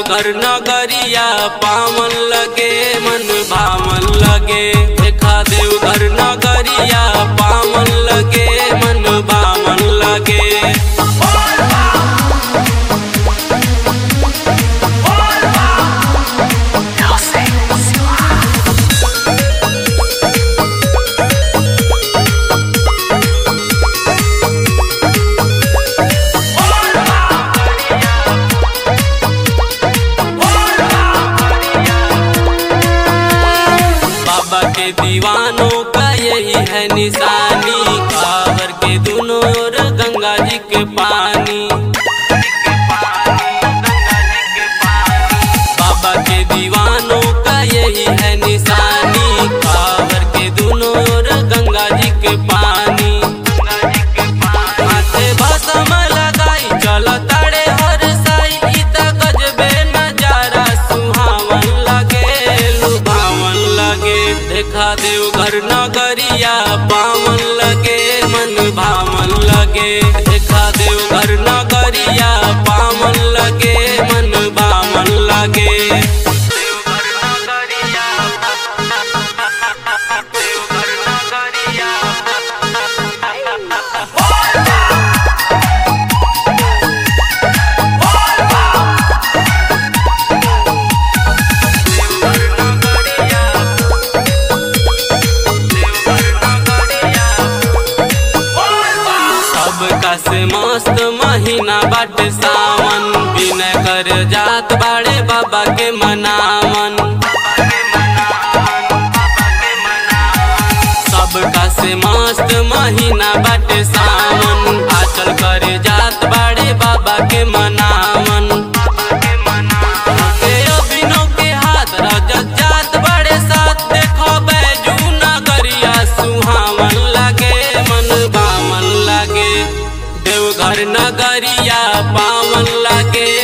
देवघर नगरिया पावन लगे मन भावन लगे देखा देवघर नगरिया पावन लगे मन भावन लगे बाबा के दीवानों का यही है निशानी कावर के दोनों ओर गंगा जी के पानी बाबा के दीवानों का यही है निशानी कावर के दोनों ओर गंगा जी के पानी माथे भस्म लगाई चल ताड़े हर साई इत गजबे नजारा सुहावन लगे लुभावन लगे देखा देवघर नगरिया पावन लगे मन भावन लगे देखा देवघर नगरिया पावन लगे मन भावन लगे देवघर नगरिया देवघर नगरिया सबका से मस्त महीना बाटे सावन बिना कर जात बाड़े बाबा के मनावन सबका से मस्त महीना बाटे सावन आचल कर जात बाड़े बाबा के मनावन के अभिनव के हाथ रजत जात बड़े साथ देखो बैजू नगरिया सुहावन लगे मन बामन लगे देवघर नगरिया पावन लगे